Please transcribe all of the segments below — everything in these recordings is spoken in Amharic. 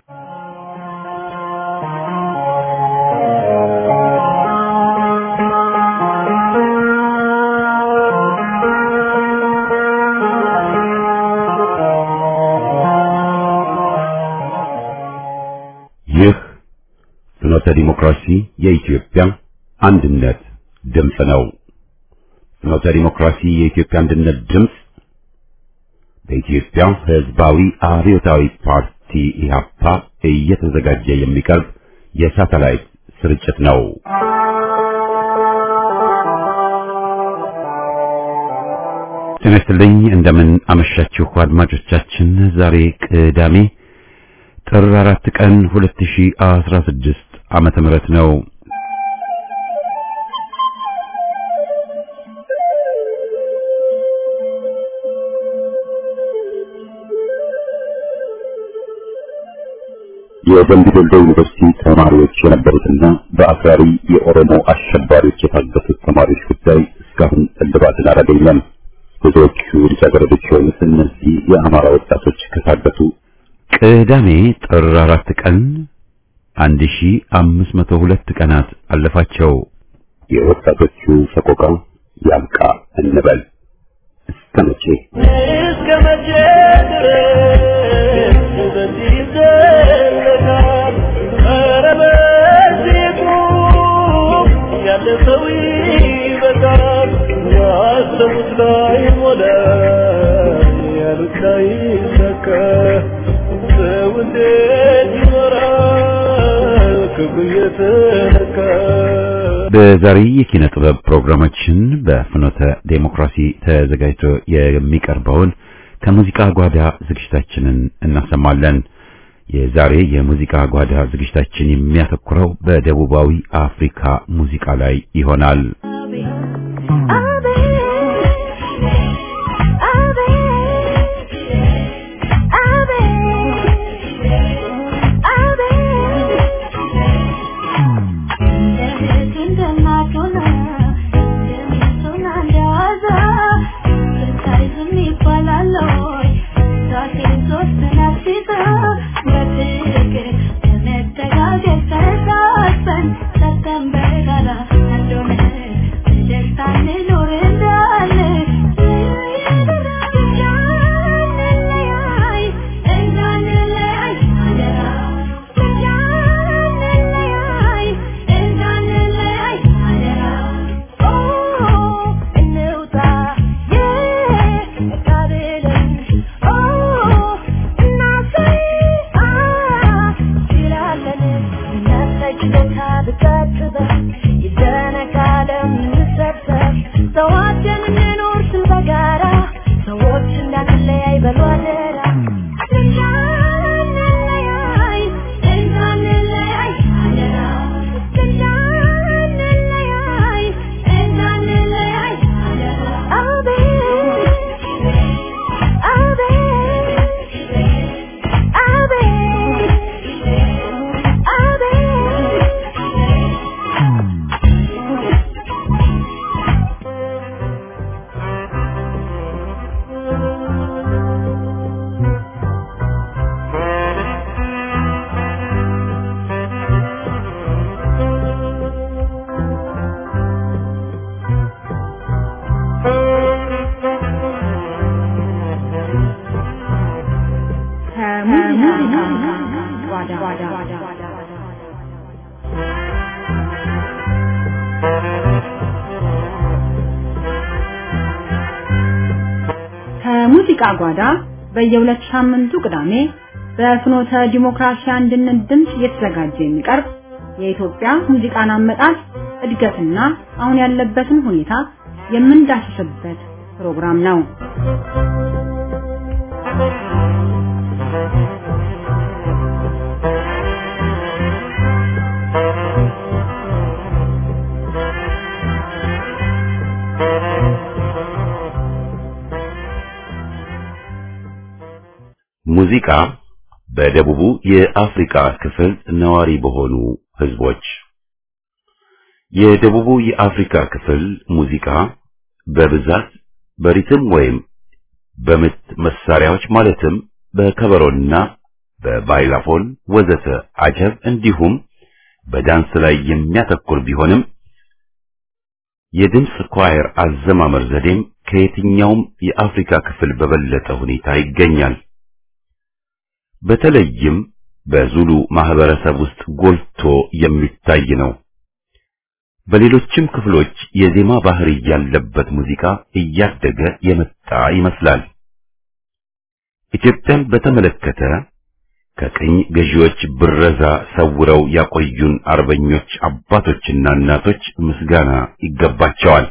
ይህ ፍኖተ ዲሞክራሲ የኢትዮጵያ አንድነት ድምፅ ነው። ፍኖተ ዲሞክራሲ የኢትዮጵያ አንድነት ድምፅ በኢትዮጵያ ሕዝባዊ አብዮታዊ ፓርቲ ኢህአፓ እየተዘጋጀ የሚቀርብ የሳተላይት ስርጭት ነው። ጤና ይስጥልኝ። እንደምን አመሻችሁ አድማጮቻችን። ዛሬ ቅዳሜ ጥር አራት ቀን 2016 ዓመተ ምህረት ነው። የደምቢ ዶሎ ዩኒቨርሲቲ ተማሪዎች የነበሩትና በአክራሪ የኦሮሞ አሸባሪዎች የታገቱት ተማሪዎች ጉዳይ እስካሁን እልባትን አላገኘም። ብዙዎቹ ልጃገረዶች የሆኑት እነዚህ የአማራ ወጣቶች ከታገቱ ቅዳሜ ጥር አራት ቀን 1502 ቀናት አለፋቸው። የወጣቶቹ ሰቆቃ ያብቃ እንበል። እስከ መቼ እስከ መቼ ድረስ በዚህ ይዘለቃል? ኧረ በዚህ ቁም፣ ያለ ሰው ይበቃል። ያሰቡት ላይ ሞላ፣ ያሉት ላይ ይሳካ። ሰው እንዴት ይኖራል ክብሩ እየተነካ? በዛሬ የኪነ ጥበብ ፕሮግራማችን በፍኖተ ዴሞክራሲ ተዘጋጅቶ የሚቀርበውን ከሙዚቃ ጓዳ ዝግጅታችንን እናሰማለን። የዛሬ የሙዚቃ ጓዳ ዝግጅታችን የሚያተኩረው በደቡባዊ አፍሪካ ሙዚቃ ላይ ይሆናል። ሰዋችን እንኖር ስል በጋራ ሰዎች እንዳንለያይ በሉ አደራ እንዳንለያይ እንዳንለያይ አደራ እንዳንለያይ እንዳንለያይ አደራ አቤት አቤት አቤት ከሙዚቃ ጓዳ በየሁለት ሳምንቱ ቅዳሜ በፍኖተ ዲሞክራሲ አንድነት ድምፅ እየተዘጋጀ የሚቀርብ የኢትዮጵያ ሙዚቃን አመጣጥ እድገትና አሁን ያለበትን ሁኔታ የምንዳስስበት ፕሮግራም ነው። ሙዚቃ በደቡቡ የአፍሪካ ክፍል ነዋሪ በሆኑ ህዝቦች የደቡቡ የአፍሪካ ክፍል ሙዚቃ በብዛት በሪትም ወይም በምት መሳሪያዎች ማለትም በከበሮና በባይላፎን ወዘተ አጀብ እንዲሁም በዳንስ ላይ የሚያተኩር ቢሆንም የድምፅ ኳየር አዘማመር ዘዴም ከየትኛውም የአፍሪካ ክፍል በበለጠ ሁኔታ ይገኛል። በተለይም በዙሉ ማህበረሰብ ውስጥ ጎልቶ የሚታይ ነው። በሌሎችም ክፍሎች የዜማ ባህሪ ያለበት ሙዚቃ እያደገ የመጣ ይመስላል። ኢትዮጵያን በተመለከተ ከቅኝ ገዢዎች ብረዛ ሰውረው ያቆዩን አርበኞች አባቶችና እናቶች ምስጋና ይገባቸዋል።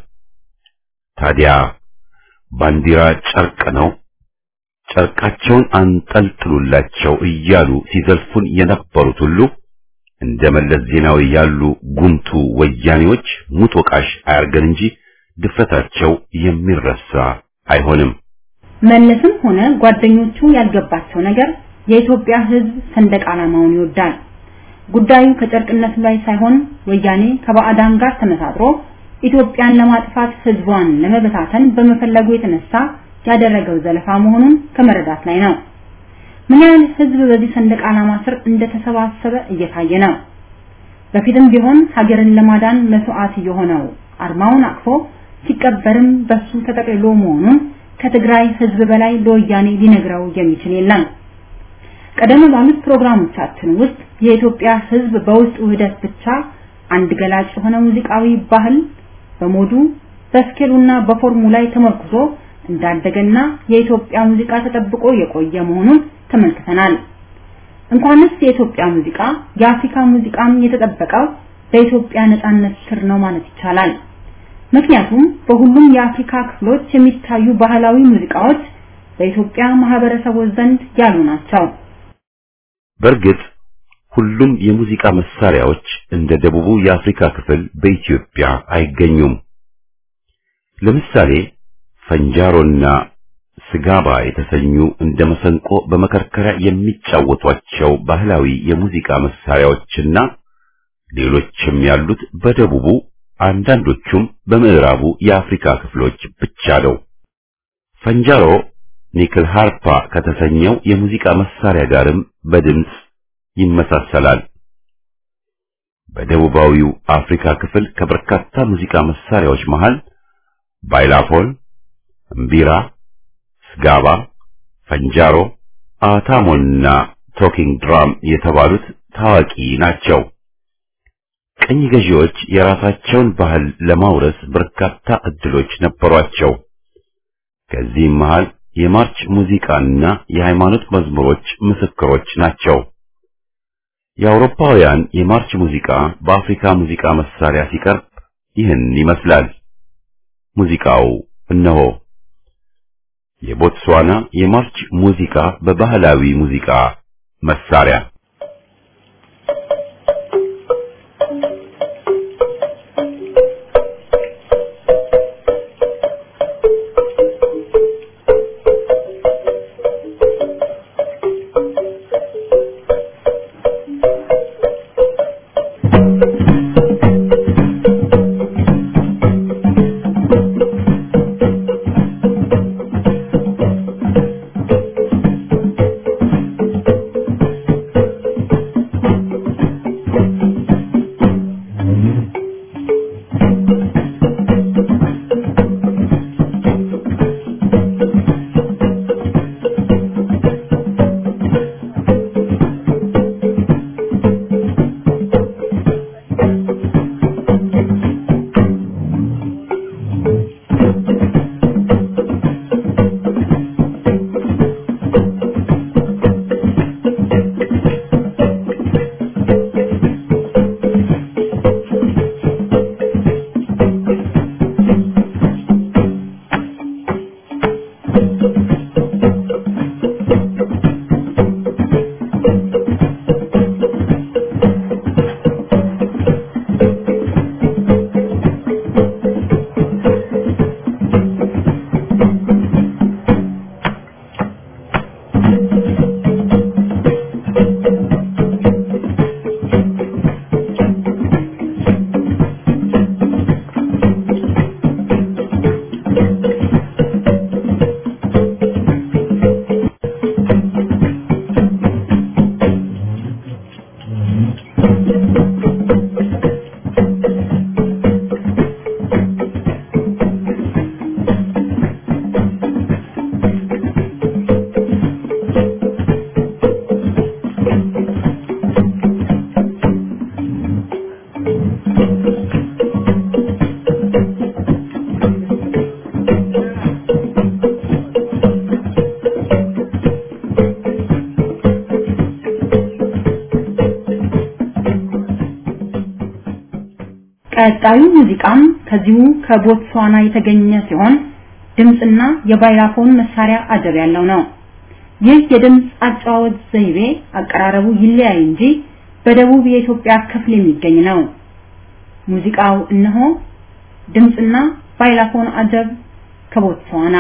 ታዲያ ባንዲራ ጨርቅ ነው፣ ጨርቃቸውን አንጠልጥሉላቸው እያሉ ሲዘልፉን የነበሩት ሁሉ እንደ መለስ ዜናዊ ያሉ ጉምቱ ወያኔዎች ሙት ወቃሽ አያርገን እንጂ ድፍረታቸው የሚረሳ አይሆንም። መለስም ሆነ ጓደኞቹ ያልገባቸው ነገር የኢትዮጵያ ሕዝብ ሰንደቅ ዓላማውን ይወዳል። ጉዳዩ ከጨርቅነቱ ላይ ሳይሆን ወያኔ ከባዕዳን ጋር ተመሳጥሮ ኢትዮጵያን ለማጥፋት ሕዝቧን ለመበታተን በመፈለጉ የተነሳ ያደረገው ዘለፋ መሆኑን ከመረዳት ላይ ነው። ምን ያህል ሕዝብ በዚህ ሰንደቅ ዓላማ ስር እንደተሰባሰበ እየታየ ነው። በፊትም ቢሆን ሀገርን ለማዳን መስዋዕት የሆነው አርማውን አቅፎ ሲቀበርም በሱ ተጠቅልሎ መሆኑን ከትግራይ ሕዝብ በላይ ለወያኔ ሊነግረው የሚችል የለም። ቀደም ባሉት ፕሮግራሞቻችን ውስጥ የኢትዮጵያ ሕዝብ በውስጥ ውህደት ብቻ አንድ ገላጭ የሆነ ሙዚቃዊ ባህል በሞዱ በስኬሉና በፎርሙ ላይ ተመርኩዞ እንዳደገና የኢትዮጵያ ሙዚቃ ተጠብቆ የቆየ መሆኑን ተመልክተናል። እንኳንስ የኢትዮጵያ ሙዚቃ የአፍሪካ ሙዚቃም የተጠበቀው በኢትዮጵያ ነጻነት ስር ነው ማለት ይቻላል። ምክንያቱም በሁሉም የአፍሪካ ክፍሎች የሚታዩ ባህላዊ ሙዚቃዎች በኢትዮጵያ ማህበረሰቦች ዘንድ ያሉ ናቸው። በእርግጥ ሁሉም የሙዚቃ መሳሪያዎች እንደ ደቡቡ የአፍሪካ ክፍል በኢትዮጵያ አይገኙም። ለምሳሌ ፈንጃሮና ስጋባ የተሰኙ እንደ መሰንቆ በመከርከሪያ የሚጫወቷቸው ባህላዊ የሙዚቃ መሳሪያዎችና ሌሎችም ያሉት በደቡቡ አንዳንዶቹም በምዕራቡ የአፍሪካ ክፍሎች ብቻ ነው። ፈንጃሮ ኒክል ሃርፓ ከተሰኘው የሙዚቃ መሳሪያ ጋርም በድምፅ ይመሳሰላል። በደቡባዊው አፍሪካ ክፍል ከበርካታ ሙዚቃ መሳሪያዎች መሃል ባይላፎን፣ እምቢራ፣ ስጋባ፣ ፈንጃሮ፣ አታሞና ቶኪንግ ድራም የተባሉት ታዋቂ ናቸው። ቅኝ ገዢዎች የራሳቸውን ባህል ለማውረስ በርካታ እድሎች ነበሯቸው። ከዚህም መሃል የማርች ሙዚቃና የሃይማኖት መዝሙሮች ምስክሮች ናቸው። የአውሮፓውያን የማርች ሙዚቃ በአፍሪካ ሙዚቃ መሳሪያ ሲቀርብ ይህን ይመስላል። ሙዚቃው እነሆ። የቦትስዋና የማርች ሙዚቃ በባህላዊ ሙዚቃ መሳሪያ Thank ቀጣዩ ሙዚቃም ከዚሁ ከቦትስዋና የተገኘ ሲሆን ድምጽና የባይላፎን መሳሪያ አጀብ ያለው ነው። ይህ የድምጽ አጨዋወት ዘይቤ አቀራረቡ ይለያይ እንጂ በደቡብ የኢትዮጵያ ክፍል የሚገኝ ነው። ሙዚቃው እነሆ ድምጽና ባይላፎን አጀብ ከቦትስዋና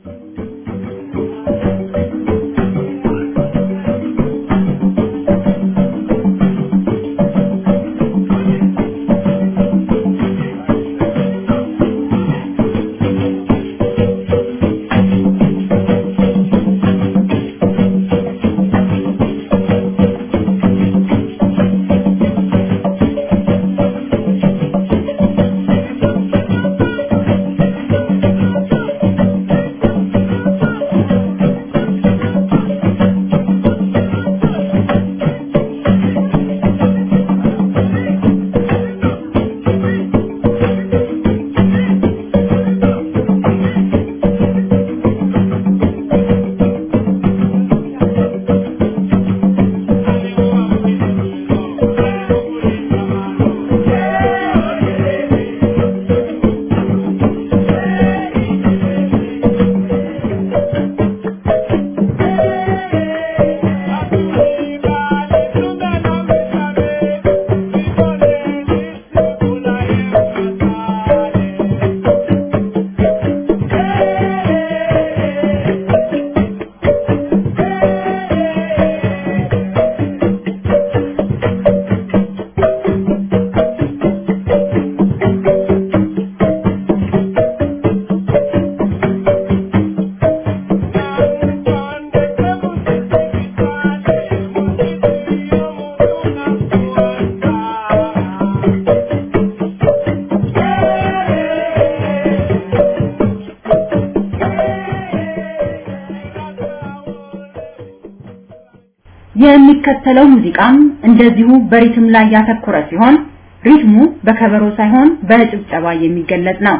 የሚከተለው ሙዚቃም እንደዚሁ በሪትም ላይ ያተኮረ ሲሆን ሪትሙ በከበሮ ሳይሆን በጭብጨባ የሚገለጽ ነው።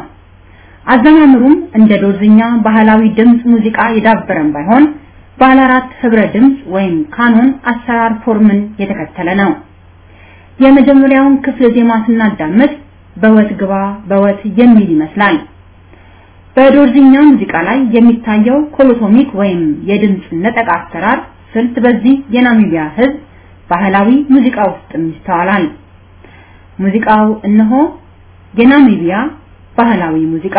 አዘማምሩም እንደ ዶርዝኛ ባህላዊ ድምጽ ሙዚቃ የዳበረም ባይሆን ባለ አራት ህብረ ድምጽ ወይም ካኖን አሰራር ፎርምን የተከተለ ነው። የመጀመሪያውን ክፍል ዜማ ስናዳምጥ በወት ግባ በወት የሚል ይመስላል። በዶርዝኛ ሙዚቃ ላይ የሚታየው ኮሎቶሚክ ወይም የድምጽ ነጠቃ አሰራር ስልት በዚህ የናሚቢያ ህዝብ ባህላዊ ሙዚቃ ውስጥም ይስተዋላል። ሙዚቃው እነሆ የናሚቢያ ባህላዊ ሙዚቃ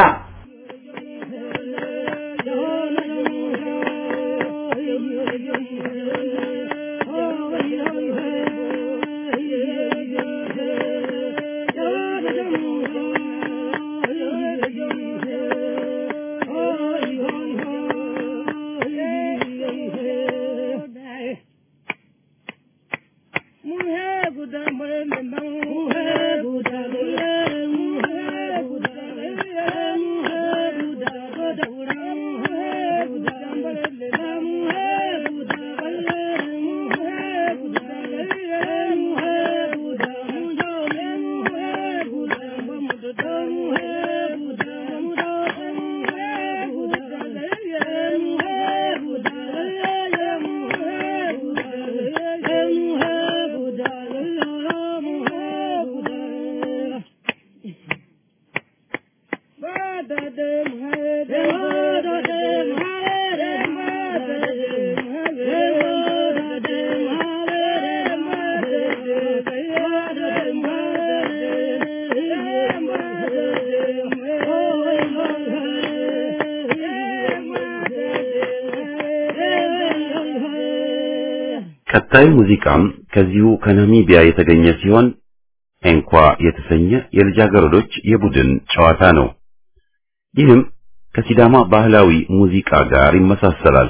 ቀጣዩ ሙዚቃም ከዚሁ ከናሚቢያ የተገኘ ሲሆን ኤንኳ የተሰኘ የልጃገረዶች የቡድን ጨዋታ ነው። ይህም ከሲዳማ ባህላዊ ሙዚቃ ጋር ይመሳሰላል።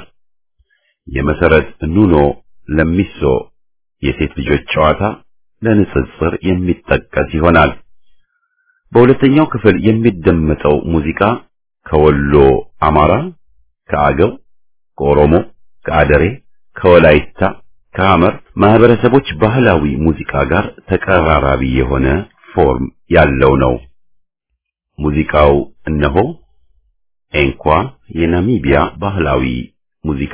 የመሰረት ኑኖ ለሚሶ የሴት ልጆች ጨዋታ ለንጽጽር የሚጠቀስ ይሆናል። በሁለተኛው ክፍል የሚደመጠው ሙዚቃ ከወሎ አማራ፣ ከአገው፣ ከኦሮሞ፣ ከአደሬ፣ ከወላይታ፣ ከሐመር ማህበረሰቦች ባህላዊ ሙዚቃ ጋር ተቀራራቢ የሆነ ፎርም ያለው ነው። ሙዚቃው እነሆ ኤንኳ የናሚቢያ ባህላዊ ሙዚቃ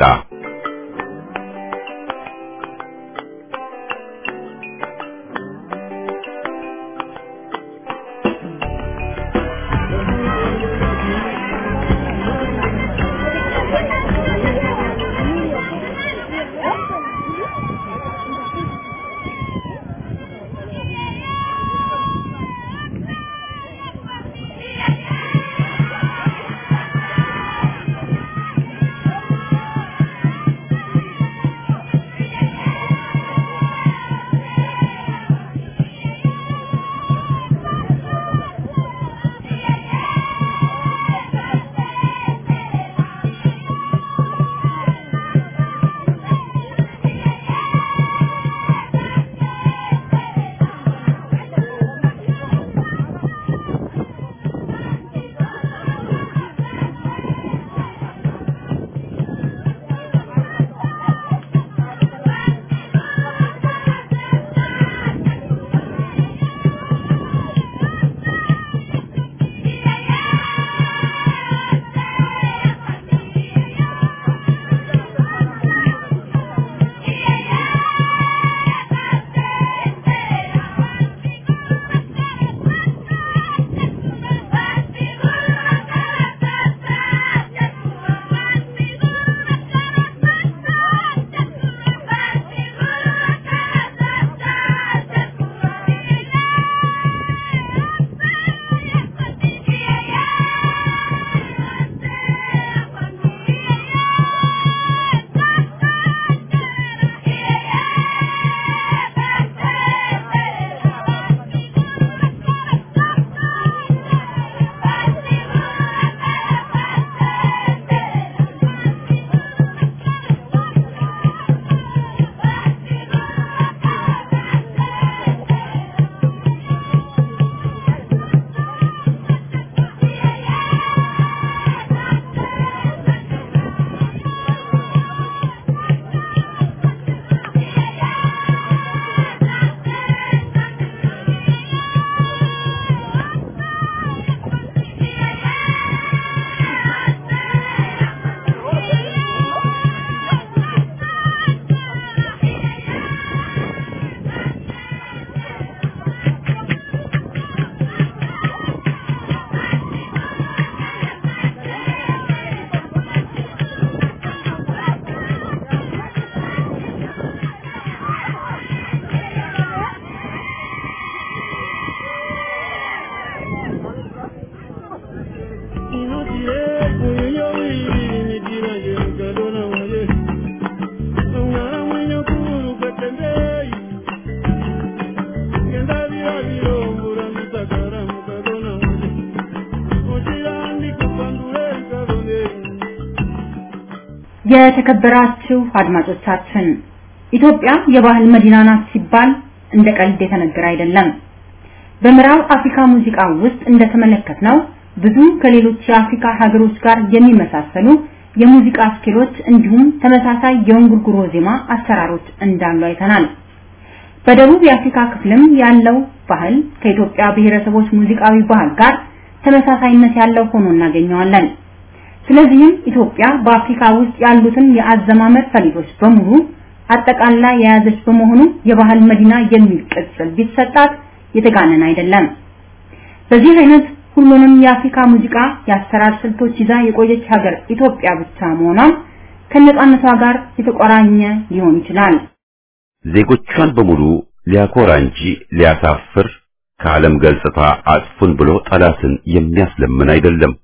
የተከበራችሁ አድማጮቻችን ኢትዮጵያ የባህል መዲና ናት ሲባል እንደ ቀልድ የተነገረ አይደለም። በምዕራብ አፍሪካ ሙዚቃ ውስጥ እንደተመለከትነው ብዙ ከሌሎች የአፍሪካ ሀገሮች ጋር የሚመሳሰሉ የሙዚቃ ስኪሎች እንዲሁም ተመሳሳይ የእንጉርጉሮ ዜማ አሰራሮች እንዳሉ አይተናል። በደቡብ የአፍሪካ ክፍልም ያለው ባህል ከኢትዮጵያ ብሔረሰቦች ሙዚቃዊ ባህል ጋር ተመሳሳይነት ያለው ሆኖ እናገኘዋለን። ስለዚህም ኢትዮጵያ በአፍሪካ ውስጥ ያሉትን የአዘማመር ፈሊጦች በሙሉ አጠቃላ የያዘች በመሆኑ የባህል መዲና የሚል ቅጽል ቢሰጣት የተጋነን አይደለም። በዚህ አይነት ሁሉንም የአፍሪካ ሙዚቃ የአሰራር ስልቶች ይዛ የቆየች ሀገር ኢትዮጵያ ብቻ መሆኗን ከነጻነቷ ጋር የተቆራኘ ሊሆን ይችላል። ዜጎቿን በሙሉ ሊያኮራ እንጂ ሊያሳፍር ከዓለም ገጽታ አጥፉን ብሎ ጠላትን የሚያስለምን አይደለም።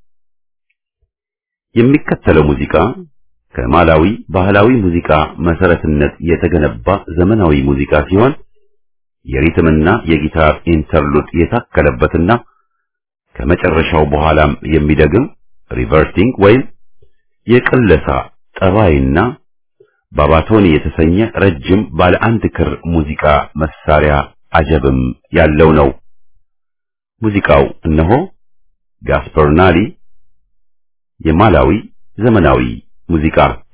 የሚከተለው ሙዚቃ ከማላዊ ባህላዊ ሙዚቃ መሰረትነት የተገነባ ዘመናዊ ሙዚቃ ሲሆን የሪትምና የጊታር ኢንተርሉድ የታከለበትና ከመጨረሻው በኋላም የሚደግም ሪቨርቲንግ ወይም የቅለሳ ጠባይና ባባቶኒ የተሰኘ ረጅም ባለ አንድ ክር ሙዚቃ መሳሪያ አጀብም ያለው ነው። ሙዚቃው እነሆ ጋስፐርናሊ የማላዊ ዘመናዊ ሙዚቃ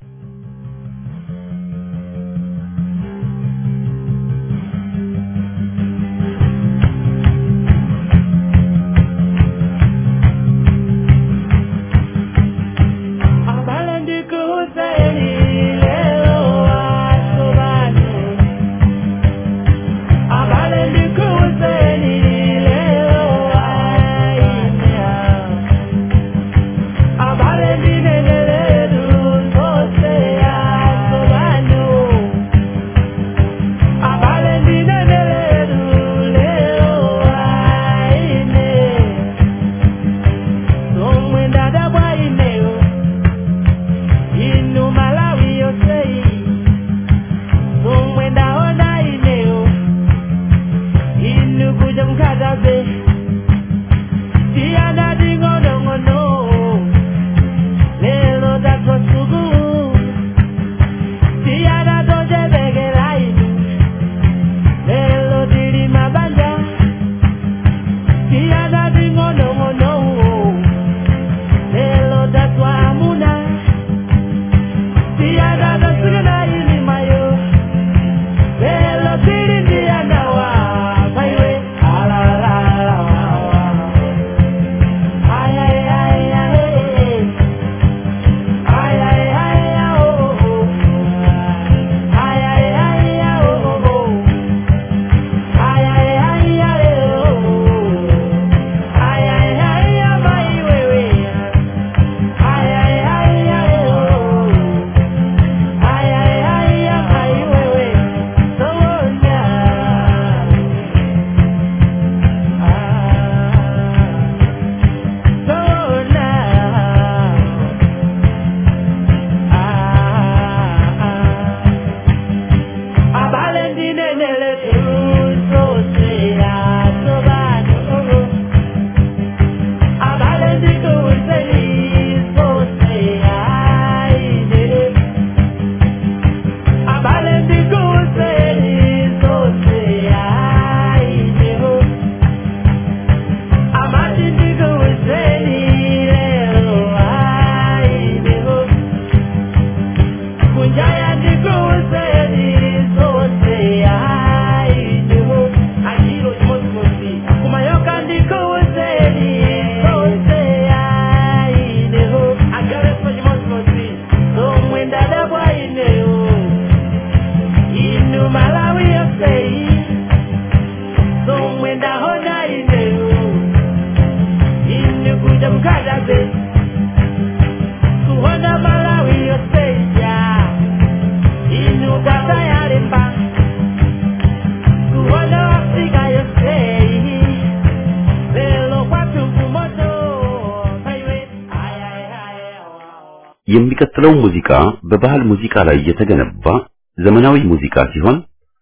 የሚቀጥለው ሙዚቃ በባህል ሙዚቃ ላይ የተገነባ ዘመናዊ ሙዚቃ ሲሆን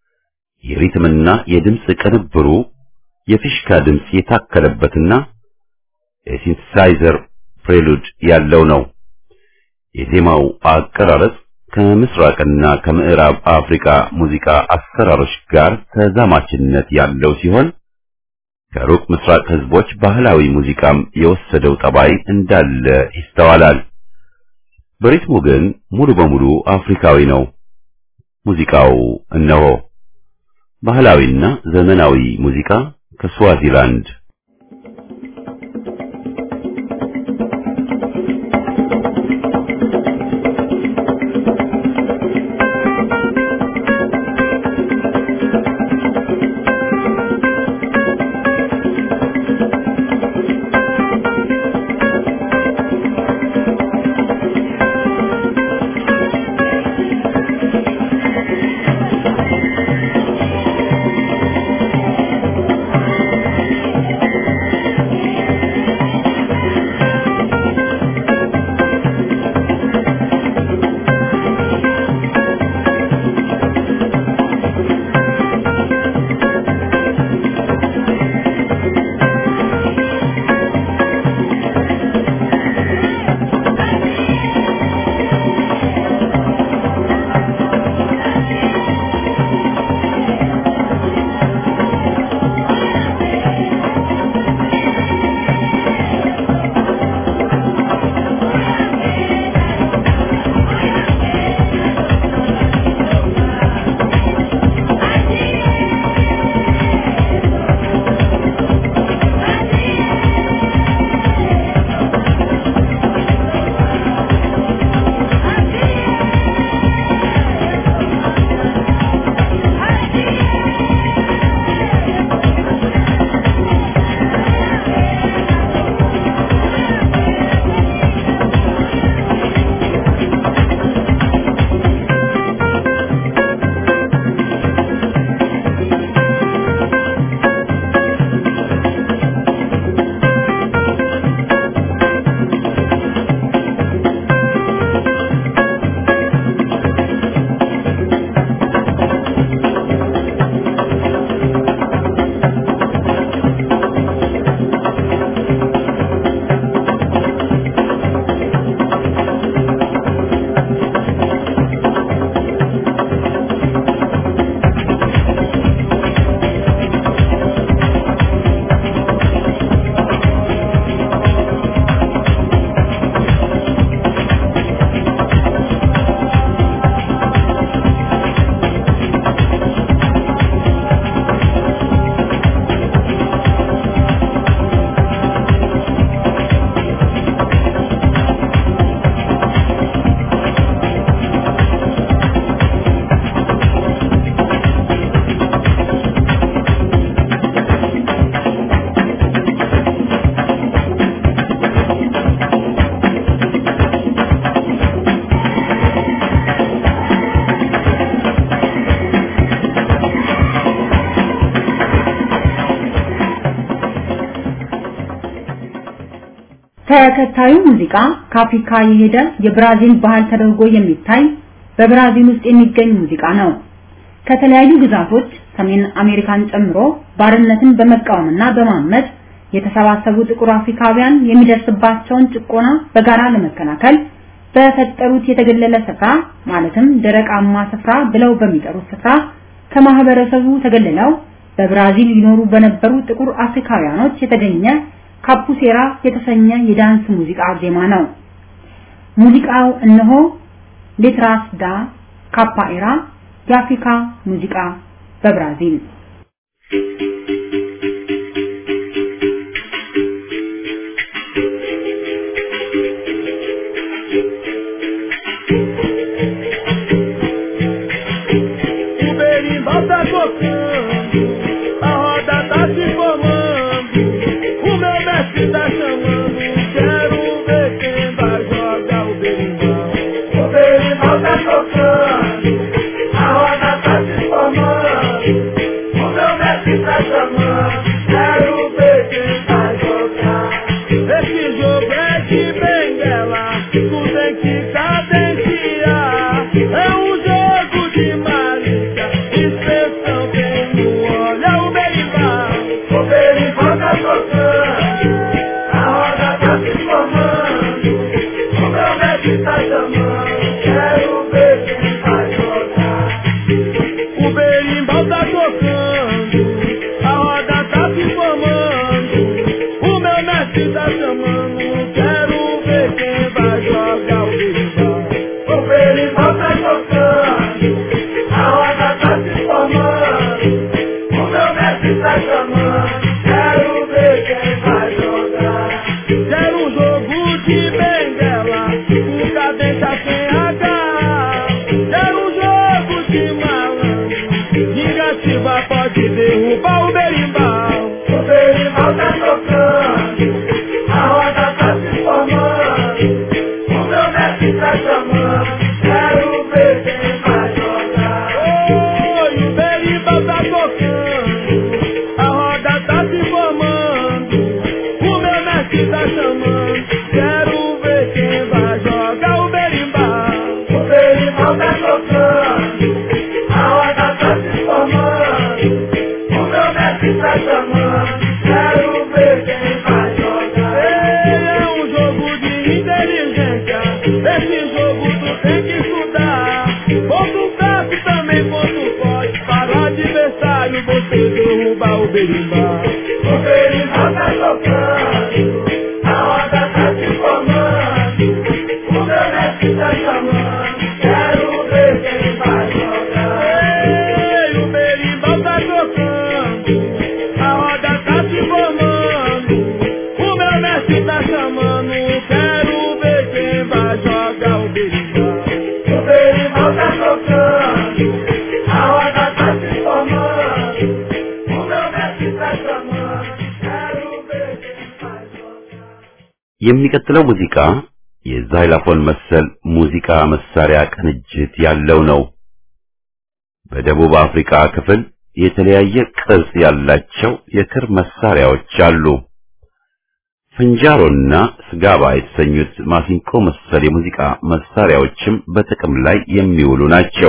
የሪትምና የድምፅ ቅንብሩ የፊሽካ ድምፅ የታከለበትና የሲንተሳይዘር ፕሬሉድ ያለው ነው። የዜማው አቀራረጽ ከምስራቅና ከምዕራብ አፍሪካ ሙዚቃ አሰራሮች ጋር ተዛማችነት ያለው ሲሆን ከሩቅ ምስራቅ ህዝቦች ባህላዊ ሙዚቃም የወሰደው ጠባይ እንዳለ ይስተዋላል። በሪትሙ ግን ሙሉ በሙሉ አፍሪካዊ ነው። ሙዚቃው እነሆ ባህላዊና ዘመናዊ ሙዚቃ ከስዋዚላንድ ተከታዩ ሙዚቃ ከአፍሪካ የሄደ የብራዚል ባህል ተደርጎ የሚታይ በብራዚል ውስጥ የሚገኝ ሙዚቃ ነው። ከተለያዩ ግዛቶች ሰሜን አሜሪካን ጨምሮ ባርነትን በመቃወምና በማመጽ የተሰባሰቡ ጥቁር አፍሪካውያን የሚደርስባቸውን ጭቆና በጋራ ለመከላከል በፈጠሩት የተገለለ ስፍራ ማለትም ደረቃማ ስፍራ ብለው በሚጠሩት ስፍራ ከማህበረሰቡ ተገልለው በብራዚል ይኖሩ በነበሩ ጥቁር አፍሪካውያኖች የተገኘ ካፑሴራ የተሰኘ የዳንስ ሙዚቃ ዜማ ነው። ሙዚቃው እነሆ ሌትራስ ዳ ካፓኤራ የአፍሪካ ሙዚቃ በብራዚል O berimbau tá tocando, a roda tá se formando, o meu mestre tá chamando, quero ver quem vai jogar o berimbau. O berimbau tá tocando, a roda tá se formando, o meu mestre tá chamando, quero ver quem vai jogar. Esse jogo é de benguela, tu tem que cadenciar, é um jogo de malícia, inspeção tem pode derrubar o berimbau. O berimbau tá tocando, a roda tá se formando. O meu mestre tá chamando, quero ver quem vai jogar. Oi, o berimbau tá tocando, a roda tá se formando. O meu mestre tá chamando, quero ver quem vai jogar o berimbau. O berimbau tá tocando, a roda tá se formando. O meu mestre tá chamando, quero ver quem vai jogar. É um jogo de inteligência, esse jogo tu tem que estudar. Ponto fraco também ponto forte, para o adversário você derrubar o berimbau. O berimbau tá tocando, a roda tá se formando. O meu mestre tá chamando, quero ver quem vai jogar. Ei, o berimbau tá tocando, a roda tá se formando. O meu mestre tá chamando, quero ver quem vai jogar o berimbau. O berimbau tá tocando, a roda tá se formando. O meu mestre tá chamando, quero ver quem vai jogar. የሚቀጥለው ሙዚቃ የዛይላፎን መሰል ሙዚቃ መሳሪያ ቅንጅት ያለው ነው። በደቡብ አፍሪካ ክፍል የተለያየ ቅርጽ ያላቸው የክር መሳሪያዎች አሉ። ፍንጃሮና ስጋባ የተሰኙት ማሲንቆ መሰል የሙዚቃ መሳሪያዎችም በጥቅም ላይ የሚውሉ ናቸው።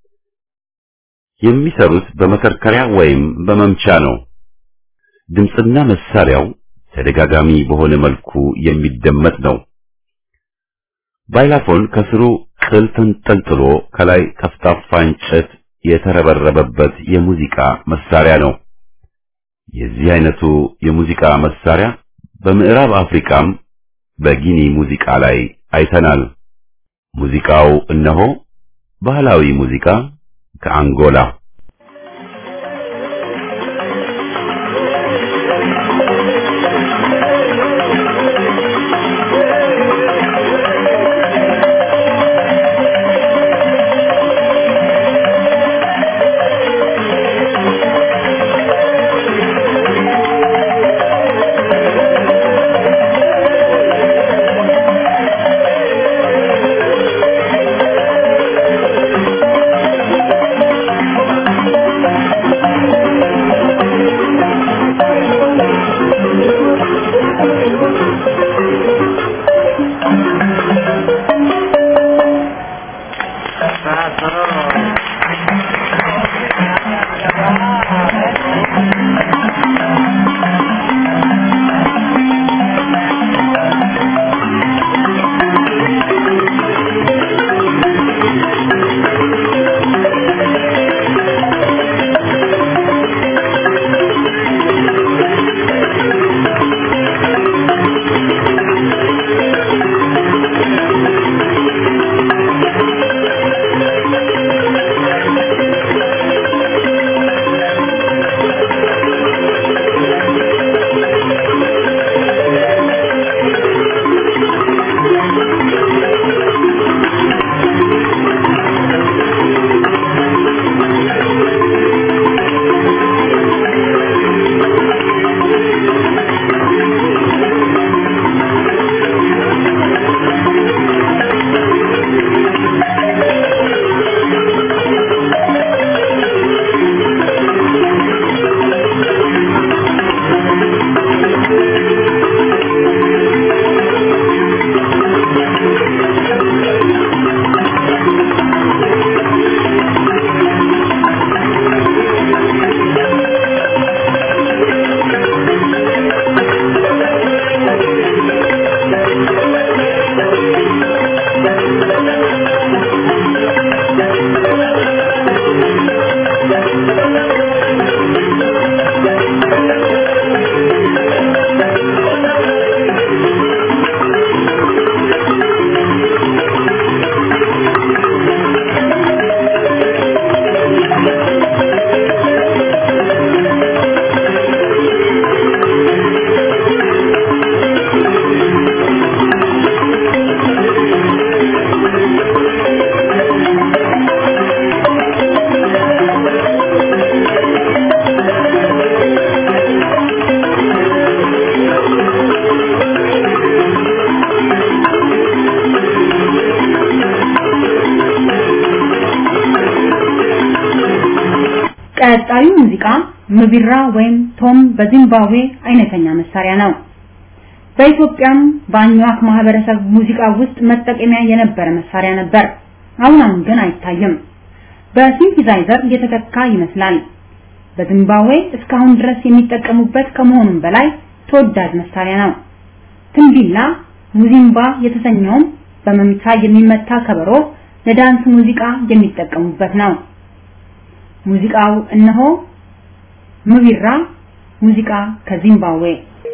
የሚሰሩት በመከርከሪያ ወይም በመምቻ ነው። ድምፅና መሳሪያው ተደጋጋሚ በሆነ መልኩ የሚደመጥ ነው። ባይላፎን ከስሩ ቅል ተንጠልጥሎ ከላይ ጠፍጣፋ እንጨት የተረበረበበት የሙዚቃ መሳሪያ ነው። የዚህ አይነቱ የሙዚቃ መሳሪያ በምዕራብ አፍሪካም በጊኒ ሙዚቃ ላይ አይተናል። ሙዚቃው እነሆ ባህላዊ ሙዚቃ ከአንጎላ Thank ቀጣዩ ሙዚቃ ምቢራ ወይም ቶም በዚምባብዌ አይነተኛ መሳሪያ ነው። በኢትዮጵያም በአኟክ ማህበረሰብ ሙዚቃ ውስጥ መጠቀሚያ የነበረ መሳሪያ ነበር። አሁን አሁን ግን አይታይም። በሲንቲዛይዘር የተተካ ይመስላል። በዚምባብዌ እስካሁን ድረስ የሚጠቀሙበት ከመሆኑም በላይ ተወዳጅ መሳሪያ ነው። ትንቢላ ሙዚምባ የተሰኘውም በመምቻ የሚመታ ከበሮ ለዳንስ ሙዚቃ የሚጠቀሙበት ነው። ሙዚቃው እነሆ ምቢራ ሙዚቃ ከዚምባብዌ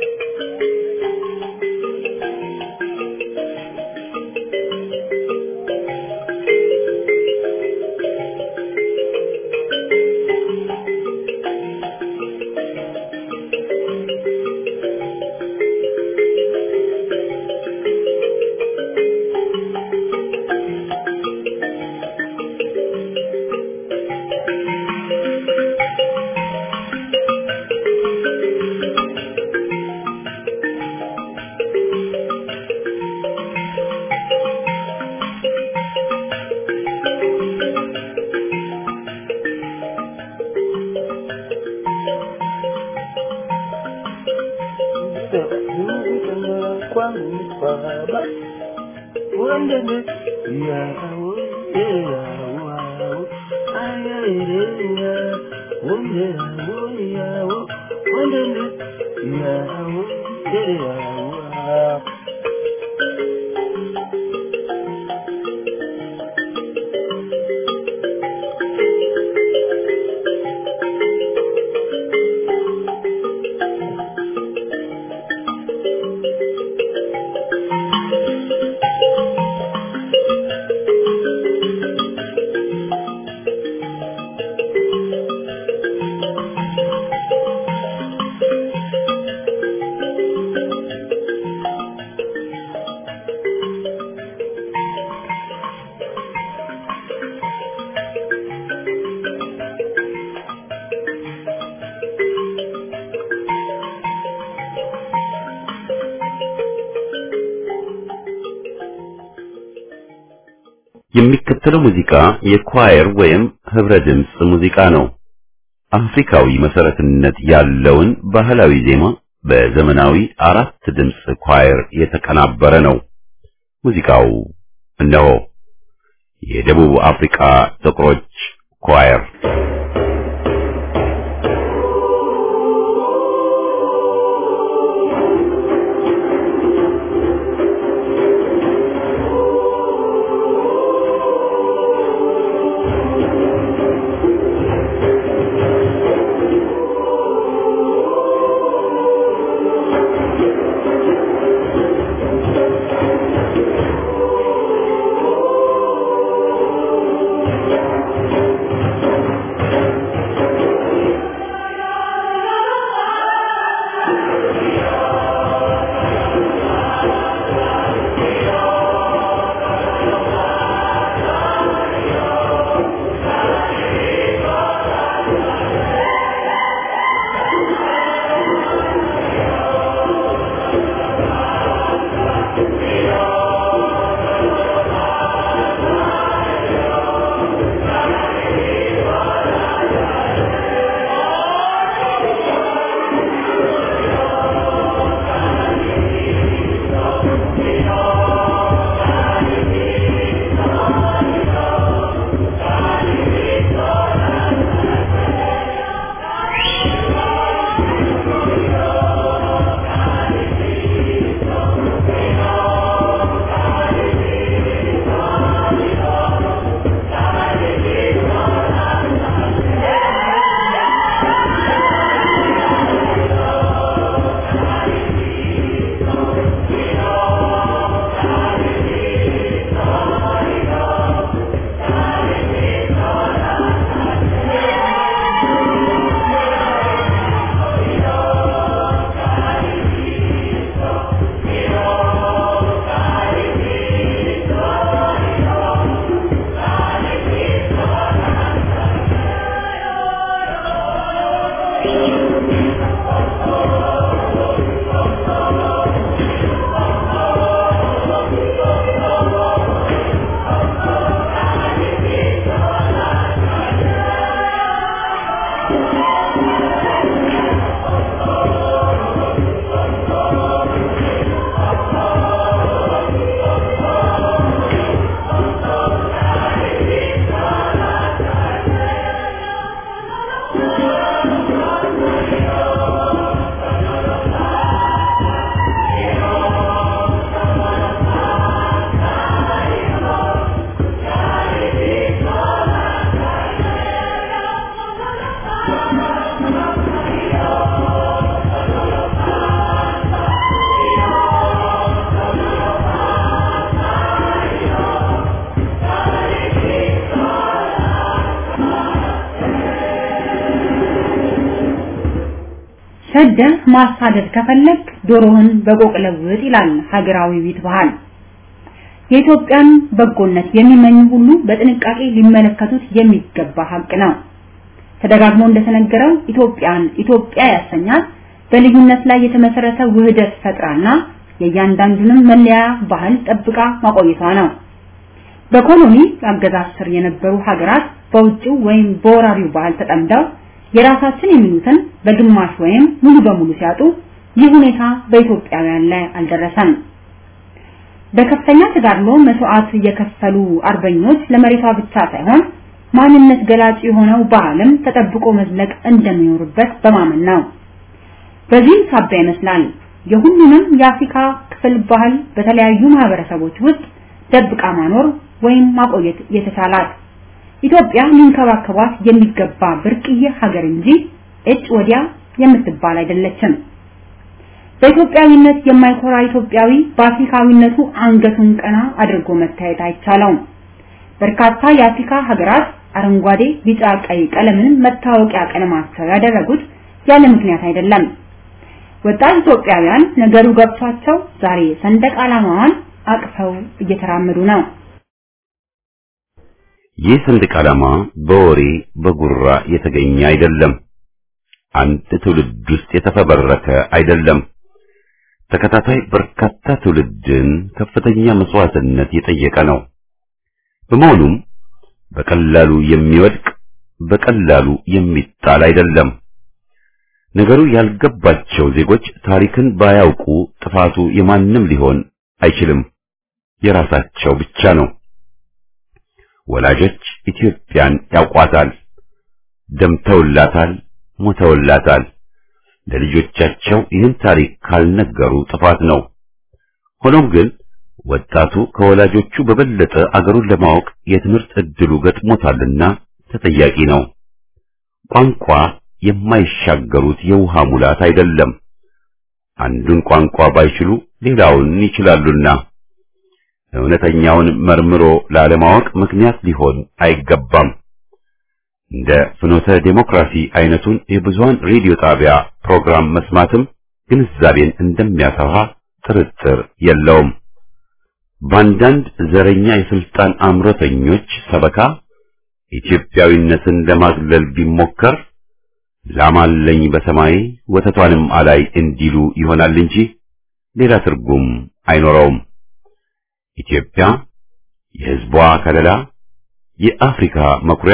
የሚከተለው ሙዚቃ የኳየር ወይም ህብረ ድምፅ ሙዚቃ ነው። አፍሪካዊ መሰረትነት ያለውን ባህላዊ ዜማ በዘመናዊ አራት ድምፅ ኳየር የተቀናበረ ነው። ሙዚቃው እነሆ የደቡብ አፍሪካ ጥቁሮች ኳየር ሰደህ ማሳደድ ከፈለግ ዶሮህን በቆቅ ለውጥ ይላል ሀገራዊ ቤት ባህል። የኢትዮጵያን በጎነት የሚመኙ ሁሉ በጥንቃቄ ሊመለከቱት የሚገባ ሀቅ ነው። ተደጋግሞ እንደተነገረው ኢትዮጵያን ኢትዮጵያ ያሰኛት በልዩነት ላይ የተመሰረተ ውህደት ፈጥራና የእያንዳንዱንም መለያ ባህል ጠብቃ ማቆየቷ ነው። በኮሎኒ አገዛዝ ስር የነበሩ ሀገራት በውጭው ወይም በወራሪው ባህል ተጠምደው የራሳችን የሚሉትን በግማሽ ወይም ሙሉ በሙሉ ሲያጡ ይህ ሁኔታ በኢትዮጵያውያን ላይ አልደረሰም። በከፍተኛ ተጋድሎ መስዋዕት የከፈሉ አርበኞች ለመሬቷ ብቻ ሳይሆን ማንነት ገላጭ የሆነው ባህልም ተጠብቆ መዝለቅ እንደሚኖርበት በማመን ነው። በዚህም ሳቢያ ይመስላል የሁሉንም የአፍሪካ ክፍል ባህል በተለያዩ ማህበረሰቦች ውስጥ ደብቃ ማኖር ወይም ማቆየት የተቻላት። ኢትዮጵያ ሊንከባከቧት የሚገባ ብርቅዬ ሀገር እንጂ እጭ ወዲያ የምትባል አይደለችም። በኢትዮጵያዊነት የማይኮራ ኢትዮጵያዊ በአፍሪካዊነቱ አንገቱን ቀና አድርጎ መታየት አይቻለውም። በርካታ የአፍሪካ ሀገራት አረንጓዴ፣ ቢጫ፣ ቀይ ቀለምን መታወቂያ ቀለማቸው ያደረጉት ያለ ምክንያት አይደለም። ወጣት ኢትዮጵያውያን ነገሩ ገብቷቸው ዛሬ ሰንደቅ ዓላማዋን አቅፈው እየተራመዱ ነው። ይህ ሰንደቅ ዓላማ በወሬ በጉራ የተገኘ አይደለም። አንድ ትውልድ ውስጥ የተፈበረከ አይደለም። ተከታታይ በርካታ ትውልድን ከፍተኛ መስዋዕትነት የጠየቀ ነው። በመሆኑም በቀላሉ የሚወድቅ በቀላሉ የሚጣል አይደለም። ነገሩ ያልገባቸው ዜጎች ታሪክን ባያውቁ ጥፋቱ የማንም ሊሆን አይችልም፣ የራሳቸው ብቻ ነው። ወላጆች ኢትዮጵያን ያውቋታል፣ ደምተውላታል፣ ሞተውላታል። ለልጆቻቸው ይህን ታሪክ ካልነገሩ ጥፋት ነው። ሆኖም ግን ወጣቱ ከወላጆቹ በበለጠ አገሩን ለማወቅ የትምህርት ዕድሉ ገጥሞታልና ተጠያቂ ነው። ቋንቋ የማይሻገሩት የውሃ ሙላት አይደለም። አንዱን ቋንቋ ባይችሉ ሌላውን ይችላሉና እውነተኛውን መርምሮ ላለማወቅ ምክንያት ሊሆን አይገባም። እንደ ፍኖተ ዴሞክራሲ አይነቱን የብዙሃን ሬዲዮ ጣቢያ ፕሮግራም መስማትም ግንዛቤን እንደሚያሰፋ ጥርጥር የለውም። በአንዳንድ ዘረኛ የስልጣን አምሮተኞች ሰበካ ኢትዮጵያዊነትን ለማግለል ቢሞከር ላማለኝ በሰማይ ወተቷንም አላይ እንዲሉ ይሆናል እንጂ ሌላ ትርጉም አይኖረውም። ኢትዮጵያ የሕዝቧ ከለላ፣ የአፍሪካ መኩሪያ፣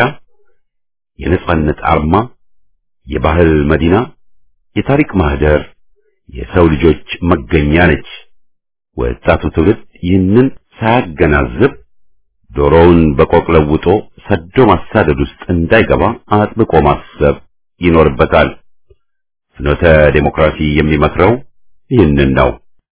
የነጻነት አርማ፣ የባህል መዲና፣ የታሪክ ማህደር፣ የሰው ልጆች መገኛ ነች። ወጣቱ ትውልድ ይህንን ሳያገናዝብ ዶሮውን በቆቅ ለውጦ ሰዶ ማሳደድ ውስጥ እንዳይገባ አጥብቆ ማሰብ ይኖርበታል። ፍኖተ ዴሞክራሲ የሚመክረው ይህንን ነው።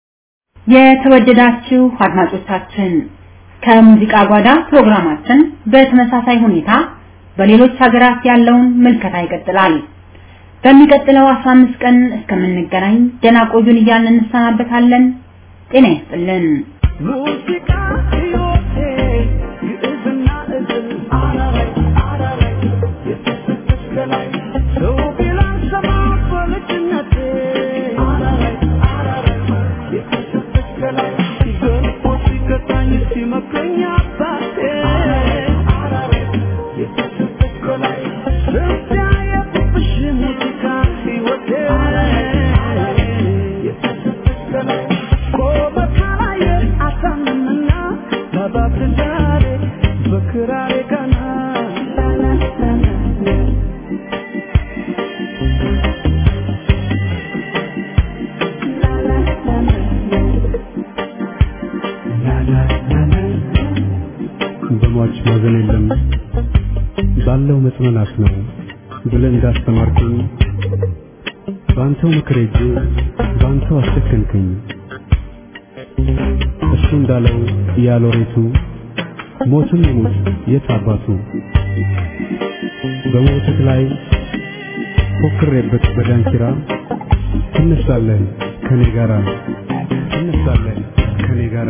የተወደዳችሁ አድማጮቻችን ከሙዚቃ ጓዳ ፕሮግራማችን በተመሳሳይ ሁኔታ በሌሎች ሀገራት ያለውን ምልከታ ይቀጥላል። በሚቀጥለው 15 ቀን እስከምንገናኝ ደህና ቆዩን እያልን እንሰናበታለን። ጤና ይስጥልን። ሙዚቃ ሕይወቴ ግዕዝና እዝል አራራይ አራራይ የተሰጠች ከላይ ሰው ቢላን ሰማ በልጅነቴ አራራይ አራራይ የተሰጠች ከላይ ገርፎ ሲገታኝ ሲመክረኝ አባቴ አራራይ የተሰጠች ከላይ ስንቲያ የቁብሽ ሙዚቃ ሕይወቴ የተሰጠች ከላይ ቆመ ካላየ አታምንና ባባትዳሬ በክራሬ ቀና ማዘን የለም ባለው መጽናናት ነው ብለህ እንዳስተማርከኝ በአንተው ምክር ሄጄ በአንተው አስጨከንከኝ። እሱ እንዳለው ያሎሬቱ ሞትም ይሙት የት አባቱ በሞትህ ላይ ፎክሬበት በዳንኪራ ትነሳለህ ከኔ ጋራ ትነሳለህ ከኔ ጋራ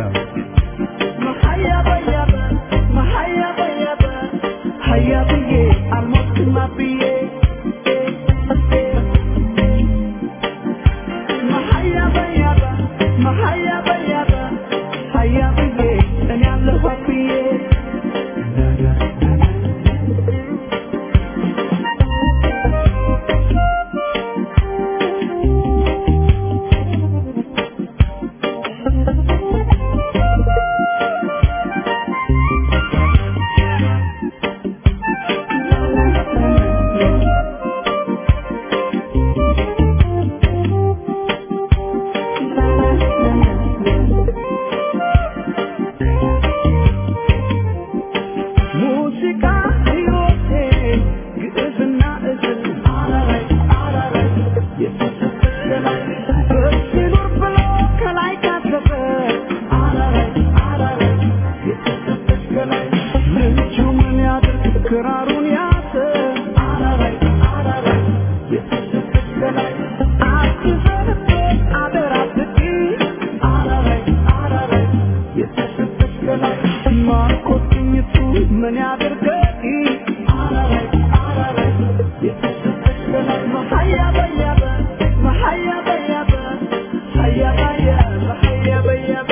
ሙዚቃ ሕይወቴ ግዕዝና እዝል አረረይ አረረይ የተሰበሰበ በሲኖር ብሎ ከላይ ካሰበ አረረይ አረረይ የተሰበሰበ ልጁ ምን ያድርግ ክራሩን ያዘ አረረይ አረረይ የተሰበሰበ አትዘንበት አደራ ብቂ አረረይ አረረይ የተሰበሰበ ማርኮት ቅኝቱ ምን ያድርገኝ አረረይ አረረይ የተሰበሰበ መሀያ በያበ መሀያ በያበ ሀያ በያበ ሀያ በያበ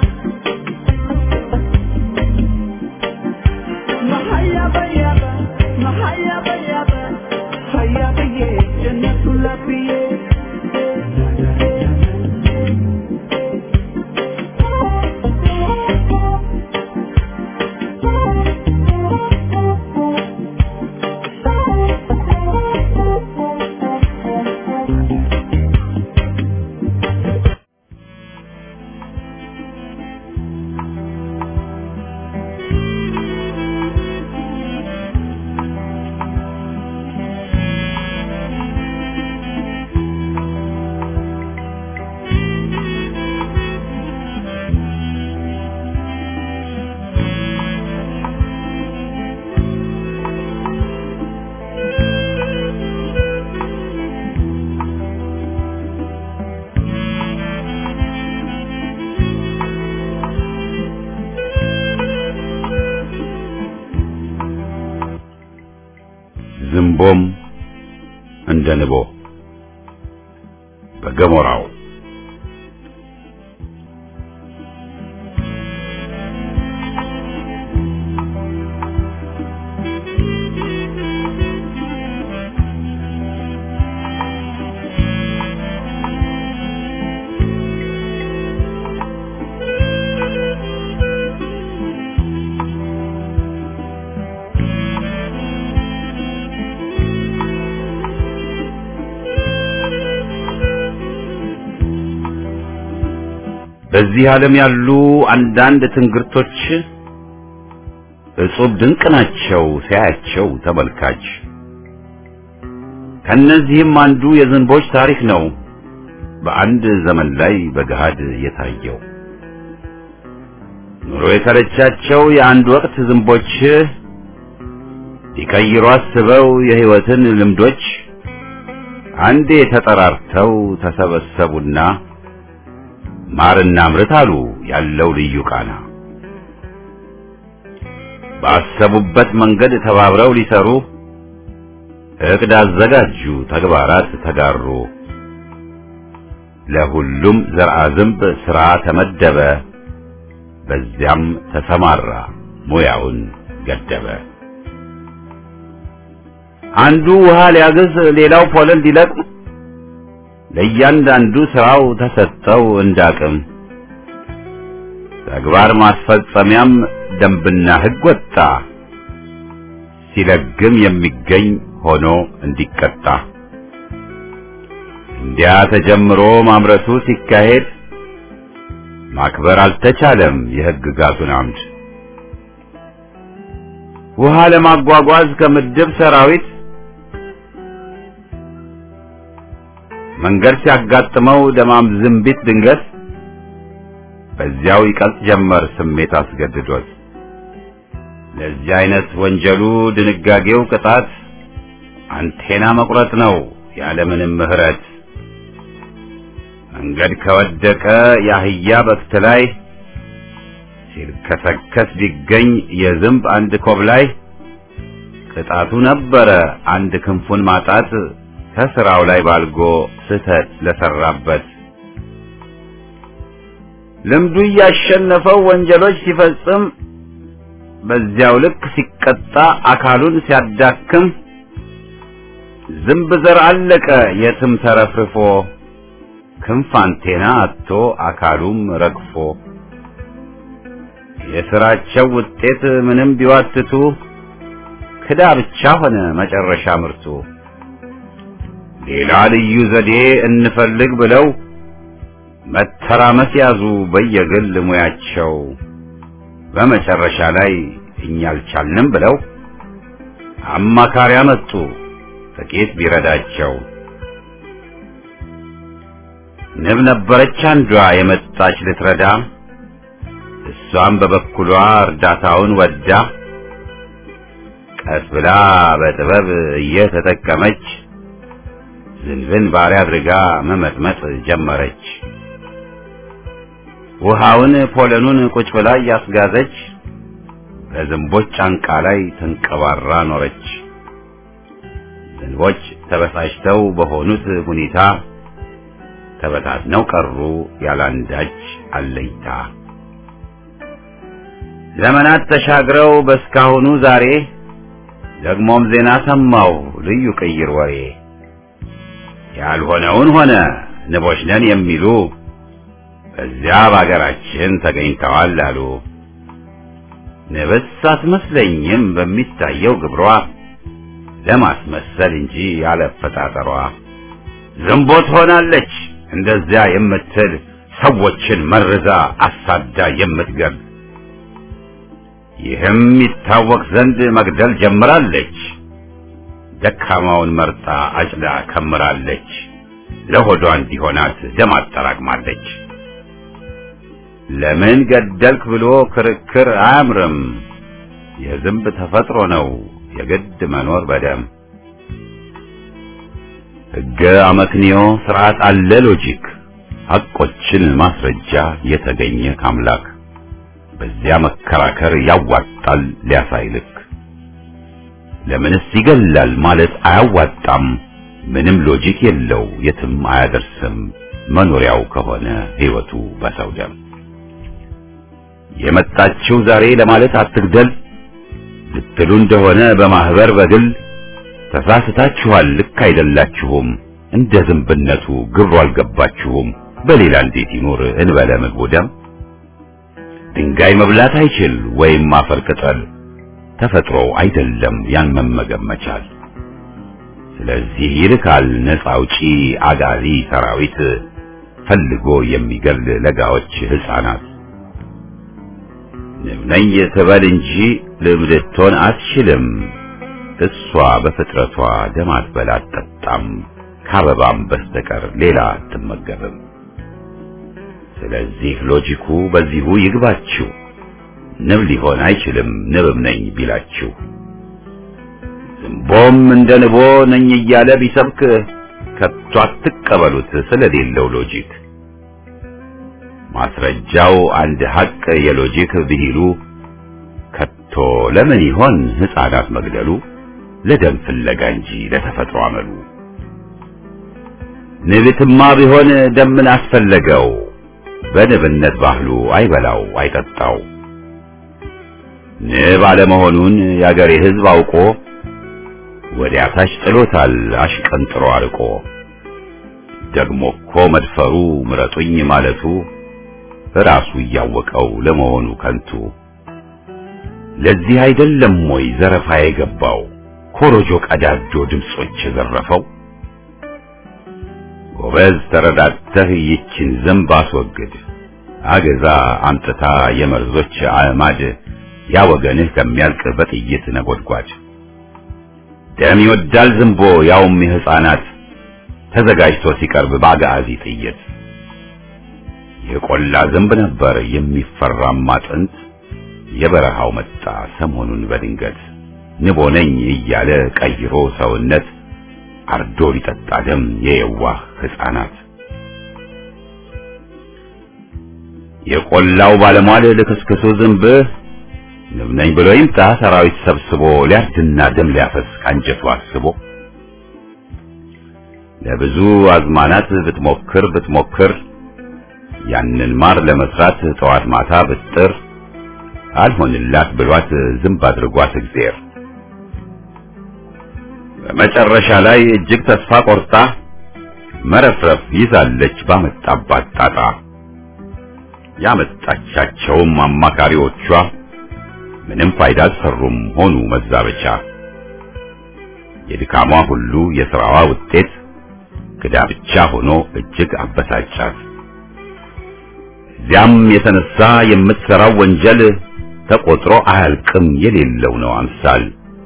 መሀያ በያበ መሀያ በያበ ሀያ ብዬ ጀነቱን ለብዬ ዝንቦም እንደ ንቦ በገሞራው በዚህ ዓለም ያሉ አንዳንድ ትንግርቶች እጹብ ድንቅ ናቸው ሲያያቸው ተመልካች። ከነዚህም አንዱ የዝንቦች ታሪክ ነው በአንድ ዘመን ላይ በገሃድ የታየው። ኑሮ የተረቻቸው የአንድ ወቅት ዝንቦች ሊቀይሩ አስበው የሕይወትን ልምዶች አንዴ ተጠራርተው ተሰበሰቡና ማርና ምርት አሉ ያለው ልዩ ቃና። ባሰቡበት መንገድ ተባብረው ሊሰሩ እቅድ አዘጋጁ፣ ተግባራት ተጋሩ። ለሁሉም ዘርአ ዝንብ ሥራ ተመደበ፣ በዚያም ተሰማራ ሙያውን ገደበ። አንዱ ውሃ ሊያግዝ፣ ሌላው ፖለል ሊለቅም ለእያንዳንዱ ስራው ተሰጠው እንዳቅም። ተግባር ማስፈጸሚያም ደንብና ሕግ ወጣ፣ ሲለግም የሚገኝ ሆኖ እንዲቀጣ። እንዲያ ተጀምሮ ማምረቱ ሲካሄድ ማክበር አልተቻለም የሕግጋቱን አምድ። ውሃ ለማጓጓዝ ከምድብ ሰራዊት መንገድ ሲያጋጥመው ደማም ዝንቢት ድንገት በዚያው ይቀልጥ ጀመር ስሜት አስገድዶት። ለዚህ አይነት ወንጀሉ ድንጋጌው ቅጣት አንቴና መቁረጥ ነው ያለምንም ምሕረት። መንገድ ከወደቀ የአህያ በክት ላይ ሲልከሰከስ ቢገኝ የዝንብ አንድ ኮብ ላይ ቅጣቱ ነበረ አንድ ክንፉን ማጣት ከስራው ላይ ባልጎ ስህተት ለሰራበት። ልምዱ እያሸነፈው ወንጀሎች ሲፈጽም በዚያው ልክ ሲቀጣ አካሉን ሲያዳክም ዝንብ ዘር አለቀ የትም ተረፍርፎ ክንፍ አንቴና አጥቶ አካሉም ረግፎ የስራቸው ውጤት ምንም ቢዋትቱ ክዳ ብቻ ሆነ መጨረሻ ምርቱ። ሌላ ልዩ ዘዴ እንፈልግ ብለው መተራመስ ያዙ በየግል ሙያቸው። በመጨረሻ ላይ እኛ አልቻልንም ብለው አማካሪ አመጡ ጥቂት ቢረዳቸው። ንብ ነበረች አንዷ የመጣች ልትረዳ፣ እሷም በበኩሏ እርዳታውን ወዳ ቀስ ብላ በጥበብ እየተጠቀመች ዝንብን ባሪያ አድርጋ መመጥመጥ ጀመረች። ውሃውን ፖለኑን ቁጭ ብላ እያስጋዘች በዝንቦች ጫንቃ ላይ ተንቀባራ ኖረች። ዝንቦች ተበሳጭተው በሆኑት ሁኔታ ተበታትነው ቀሩ ያላንዳች አለይታ። ዘመናት ተሻግረው በስካሁኑ ዛሬ ደግሞም ዜና ሰማው ልዩ ቅይር ወሬ ያልሆነውን ሆነ ንቦች ነን የሚሉ በዚያ በአገራችን ተገኝተዋል አሉ። ንብስ አትመስለኝም በሚታየው ግብሯ ለማስመሰል እንጂ ያለፈጣጠሯ ዝንቦት ሆናለች እንደዚያ የምትል ሰዎችን መርዛ አሳዳ የምትገል ይህም ይታወቅ ዘንድ መግደል ጀምራለች። ደካማውን መርጣ አጭዳ ከምራለች። ለሆዷ እንዲሆናት ደም አጠራቅማለች። ለምን ገደልክ ብሎ ክርክር አያምርም። የዝንብ ተፈጥሮ ነው የግድ መኖር በደም ሕገ አመክንዮ ስርዓት አለ ሎጂክ ሐቆችን ማስረጃ የተገኘ ካምላክ በዚያ መከራከር ያዋጣል ሊያሳይልክ ለምንስ ይገላል ማለት አያዋጣም ምንም ሎጂክ የለው የትም አያደርስም መኖሪያው ከሆነ ሕይወቱ በሰው ደም የመጣችው ዛሬ ለማለት አትግደል ልትሉ እንደሆነ በማህበር በግል ተሳስታችኋል ልክ አይደላችሁም እንደ ዝንብነቱ ግብሩ አልገባችሁም በሌላ እንዴት ይኖር እንበለ ምግቡ ደም ድንጋይ መብላት አይችል ወይም አፈር ቅጠል ተፈጥሮው አይደለም ያን መመገብ መቻል ስለዚህ ይልካል ነፃ አውጪ አጋዚ ሰራዊት ፈልጎ የሚገል ለጋዎች ህፃናት ንብ ነኝ ትበል እንጂ ልብ ልትሆን አትችልም እሷ በፍጥረቷ ደም አትበላ አትጠጣም ከአበባም በስተቀር ሌላ አትመገብም ስለዚህ ሎጂኩ በዚሁ ይግባችሁ ንብ ሊሆን አይችልም ንብም ነኝ ቢላችሁ ዝንቦም እንደ ንቦ ነኝ እያለ ቢሰብክ ከቶ አትቀበሉት ስለሌለው ሎጂክ ማስረጃው አንድ ሐቅ የሎጂክ ብሂሉ ከቶ ለምን ይሆን ሕፃናት መግደሉ ለደም ፍለጋ እንጂ ለተፈጥሮ አመሉ ንብትማ ቢሆን ደምን አስፈለገው በንብነት ባህሉ አይበላው አይጠጣው ንብ አለመሆኑን የአገሬ ሕዝብ አውቆ ወዲያ ታች ጥሎታል አሽቀንጥሮ አርቆ ደግሞ እኮ መድፈሩ ምረጡኝ ማለቱ ራሱ እያወቀው ለመሆኑ ከንቱ ለዚህ አይደለም ወይ ዘረፋ የገባው ኮሮጆ ቀዳጆ ድምጾች የዘረፈው ጎበዝ ተረዳተህ ይችን ዝንብ አስወግድ አገዛ አምጥታ የመርዞች አዕማድ ያ ወገንህ ከሚያልቅ በጥይት ነጎድጓድ ደም ይወዳል ዝንቦ ያውም የሕፃናት ተዘጋጅቶ ሲቀርብ በአጋዚ ጥይት የቆላ ዝንብ ነበር የሚፈራማ ጥንት የበረሃው መጣ ሰሞኑን በድንገት ንቦ ነኝ እያለ ቀይሮ ሰውነት አርዶ ሊጠጣ ደም የየዋህ ሕፃናት የቆላው ባለሟል ልክስክሱ ዝንብ ንብ ነኝ ብሎ ይምጣ ሰራዊት ሰብስቦ ሊያርድና ደም ሊያፈስ ካንጀቱ አስቦ ለብዙ አዝማናት ብትሞክር ብትሞክር ያንን ማር ለመስራት ጠዋት ማታ ብጥር አልሆንላት ብሏት ዝንብ አድርጓት እግዜር በመጨረሻ ላይ እጅግ ተስፋ ቆርጣ መረፍረፍ ይዛለች ባመጣባት ጣጣ ያመጣቻቸውም አማካሪዎቿ ምንም ፋይዳ አልሰሩም ሆኑ መዛበቻ የድካሟ ሁሉ የሥራዋ ውጤት ክዳ ብቻ ሆኖ እጅግ አበሳጫት እዚያም የተነሳ የምትሠራው ወንጀል ተቆጥሮ አያልቅም የሌለው ነው አምሳል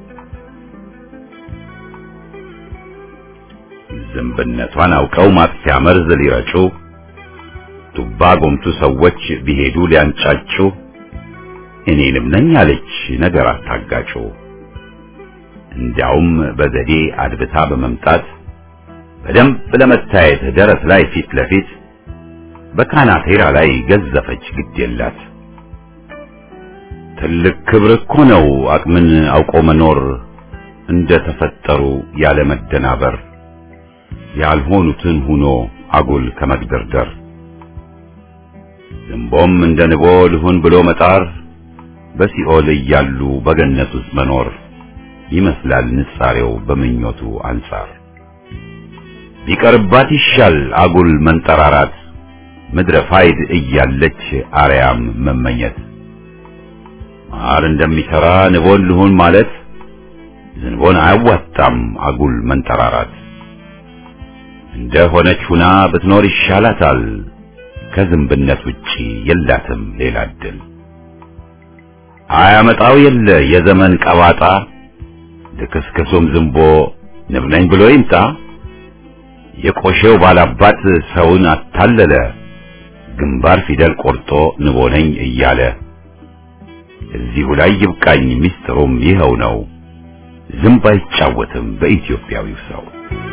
ዝንብነቷን አውቀው ማጥፊያ መርዝ ሊረጩ ቱባ ጎምቱ ሰዎች ቢሄዱ ሊያንጫጩ እኔንም ነኝ አለች ነገር አታጋጩ እንዲያውም በዘዴ አድብታ በመምጣት በደንብ ለመታየት ደረት ላይ ፊት ለፊት በካናቴራ ላይ ገዘፈች ግድ የላት ትልቅ ክብር እኮ ነው አቅምን አውቆ መኖር እንደ ተፈጠሩ ያለ መደናበር ያልሆኑትን ሁኖ አጉል ከመግደርደር ዝንቦም እንደ ንቦ ልሁን ብሎ መጣር በሲኦል እያሉ በገነት ውስጥ መኖር ይመስላል ንጻሬው በምኞቱ አንጻር ቢቀርባት ይሻል አጉል መንጠራራት ምድረ ፋይድ እያለች አርያም መመኘት ማር እንደሚሰራ ንቦን ልሁን ማለት ዝንቦን አያዋጣም አጉል መንጠራራት እንደ ሆነች ሁና ብትኖር ይሻላታል ከዝንብነት ውጪ የላትም ሌላ እድል አያመጣው የለ የዘመን ቀባጣ ልክስክሱም ዝንቦ ንብ ነኝ ብሎ ይምጣ የቆሼው ባላባት ሰውን አታለለ ግንባር ፊደል ቆርጦ ንቦ ነኝ እያለ እዚሁ ላይ ይብቃኝ ሚስጥሩም ይኸው ነው ዝንብ አይጫወትም በኢትዮጵያዊው ሰው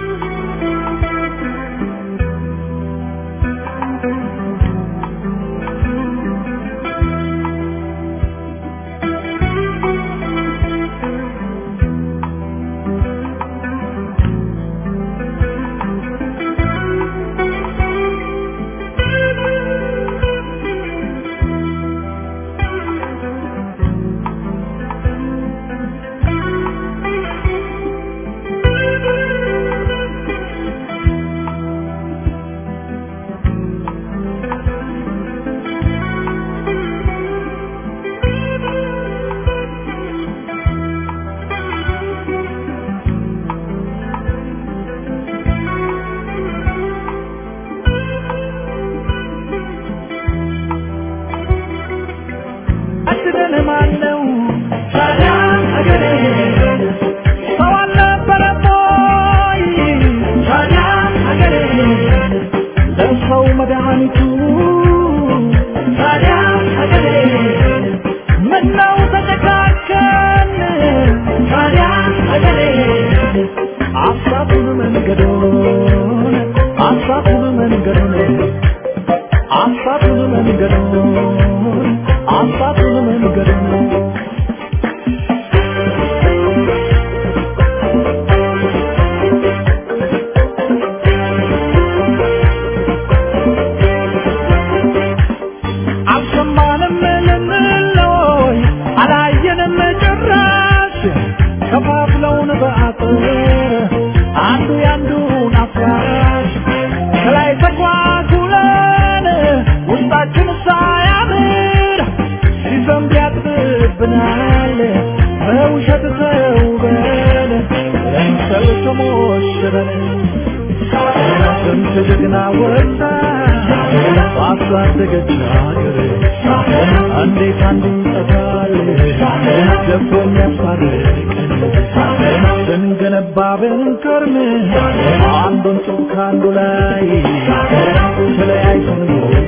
ማነው ታዲያ አገሬ ሰው አልነበረም ወይ ታዲያ አገሬ ለሰው መድኃኒቱ ታዲያ አገሬ ምነው ተጨካከን ታዲያ አገሬ አሳቱን መንገዶን አሳቱን መንገዶን አሳቱን መንገዶን አሳቱን መንገዶን አልሰማንም ልንለይ አላየንም ጭራሽ ከፋፍለውን በአጥር አንዱ ያንዱን አፍራሽ ከላይ ተኳኩለን ውስጣችን ሳያምር ሲዘንብ ያጥብብናል በውሸት ተውበን ለምሰል ተሞሽረን ስንት ጀግና ወጣ ባሳደገች ሀገር እንዴት አንዱ ይጠፋል ደፍሮ የሚያስታርቀን ስንገነባ ብንከርም አንዱን ጡብ ከአንዱ ላይ ተለያይተን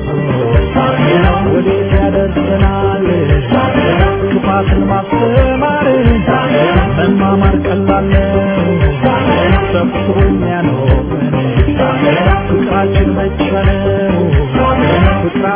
ወዴት ያደርሰናል ክፋትን ማስተማር መማማር ቀላል ነው ሰብስቦ የሚያኖረን ፍቅራችን ብቻ ነው ፍቅራችን